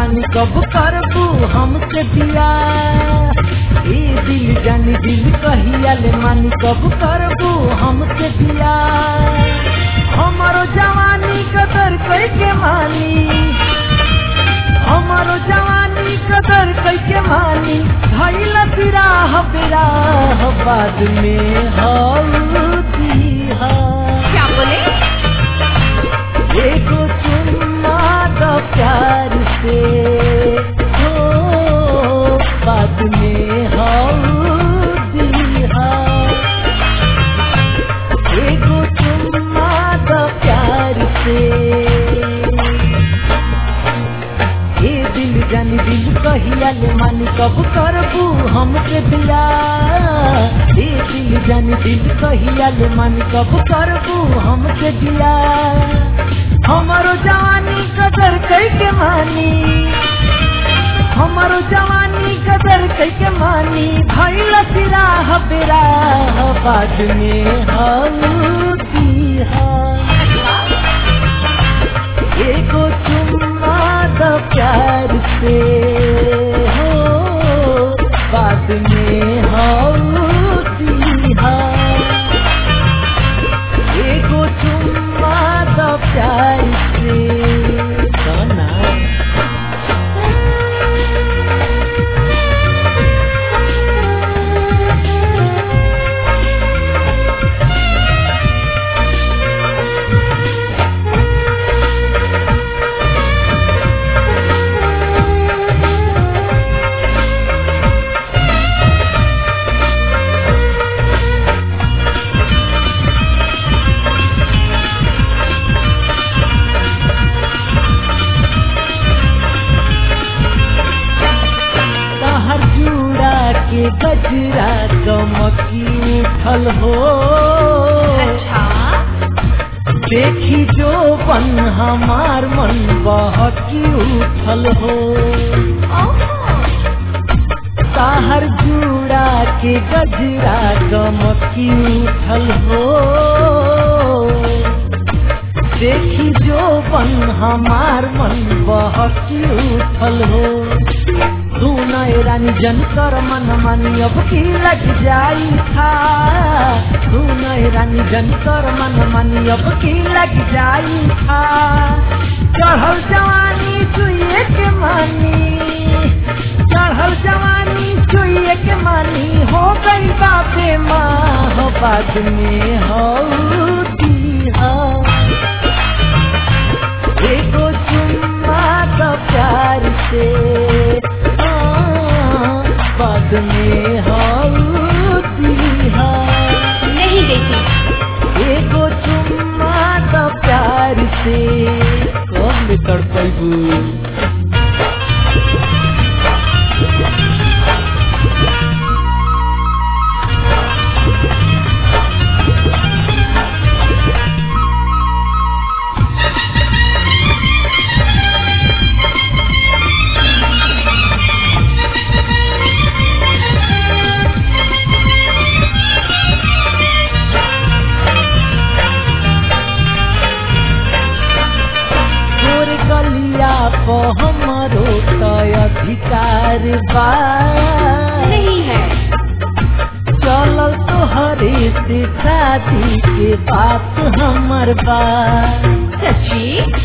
मानी कब करबू हमसे दिया ए दिल जानी दिल कहिया ले मानी कब करबू हमसे दिया हमारो जवानी कदर कैके मानी हमारो जवानी कदर कैके मानी धैल बिराह बिराह बाद में हल्दी हा क्या बोले एगो चुम्मा दो प्यार से हो बाद में हल्दी हा एगो चुम्मा दो प्यार से ए दिल जानी दिल कहिया ले मानी कब करबू हमके दिया ए दिल जानी दिल कहिया ले मानी कब करबू हमके दिया हमारो जवानी कदर कैके मानी हमारो जवानी कदर कैके मानी भैल सिराह बिराह बाद में हल्दी हा एगो चुम्मा द प्यार से हो बाद में हल्दी हा एगो चुम्मा द प्यार से सोना तहर जूड़ा के गजरा चमकी उठल हो अच्छा देखी जो बन हमार मन बहकी उठल हो ओहो ताहर जूड़ा के गजरा चमकी उठल हो देखी जो बन हमार मन बहकी उठल हो तू नए रानी जन कर मन मानी अब की लग जाई था तू नए रानी जन कर मन मानी अब की लग जाई था चढ़ल जवानी चुए के मानी चढ़ल जवानी चुए के मानी हो गई बापे माँ हो बाद में हो हा एगो चुम्मा का प्यार से हाँ, बाद में हल्दी हा नहीं देती एगो चुम्मा का प्यार से कब ले तड़पैबू तोर गलिया प हमरो त अधिकार बा नहीं है चलल तोहरे से शादी के बात हमर बा सच्ची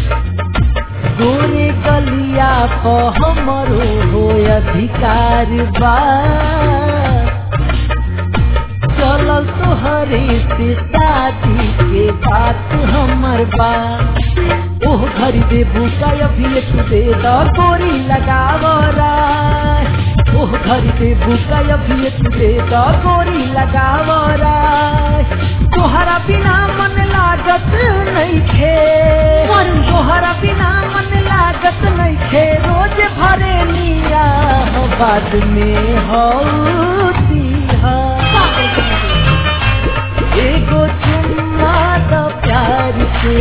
गोरे गलिया प हमरो हो अधिकार बा चलल तोहरे से शादी के बात हमर बा ओह घरी दे भूका अभी तू दे द गोरी लगावरा ओह घरी दे भूका अभी तू दे द गोरी लगावरा तोहरा बिना मन लागत नहीं खे तोहरा बिना मन लागत नहीं खे रोज भरे लिया हो बाद में हौती हा पागल कहीं एगो चुम्मा द प्यार से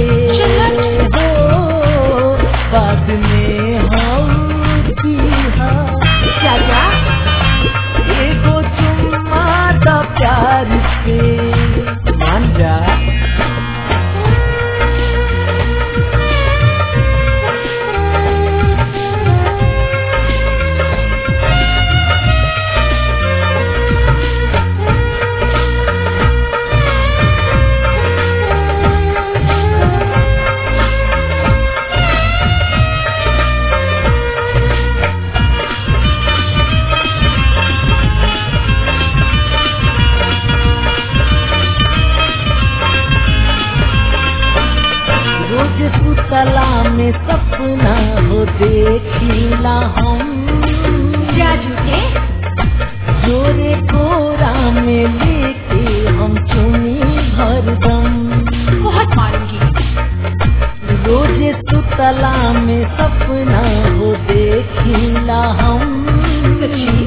हो बाद में हौती हा क्या क्या एगो चुम्मा द प्यार से मान जा रोज सुतला में सपना हो देखिला हम क्या झूठे जोरे कोरा में लेके हम चुनी भरदम बहुत मारूंगी रोज सुतला में सपना हो देखिला हम सच्ची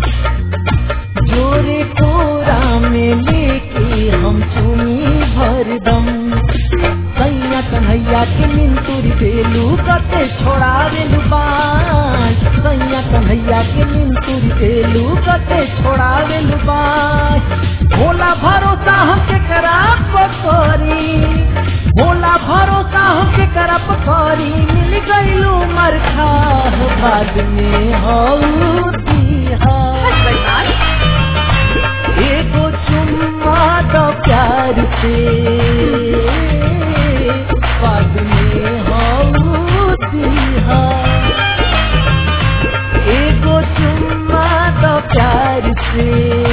जोरे कोरा में लेके हम चुनी भरदम सैया कन्हैया के मिंतुरी देलू कते छोड़ावेलू बाज सैया कन्हैया के मिंतुरी देलू कते छोड़ावेलू बाज भोला भरोसा हमके करा पकड़ी भोला भरोसा हमके करा पकड़ी मिल गईलू मरखा बाद में हऊ दिहा बस बदमाश एगो चुम्मा दो प्यार से बाद में हऊ दिहा एगो चुम्मा दो प्यार से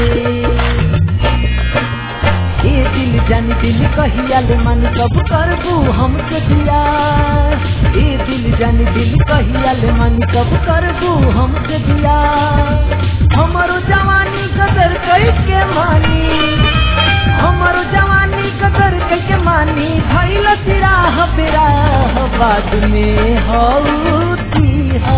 ए दिल जानी दिल कहिया ले मन कब करबू हमके दिया ए दिल जानी दिल कहिया ले मन कब करबू हमके दिया हमरो जवानी कदर कई के मानी हमरो जवानी कदर कई के मानी भइल सिराह बिराह बाद में हऊ दिहा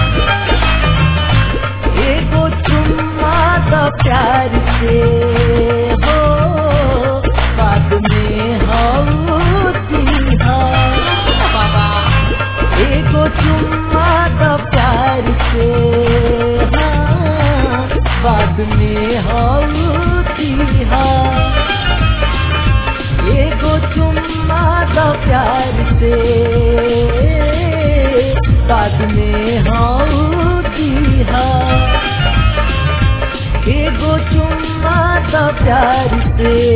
एगो चुम्मा द प्यार से हो बाद में हऊ दिहा बाबा एगो चुम्मा द प्यार से हाँ, बाद में हऊ दिहा एगो चुम्मा द प्यार से बाद में हऊ दिहा एगो चुम्मा द प्यार से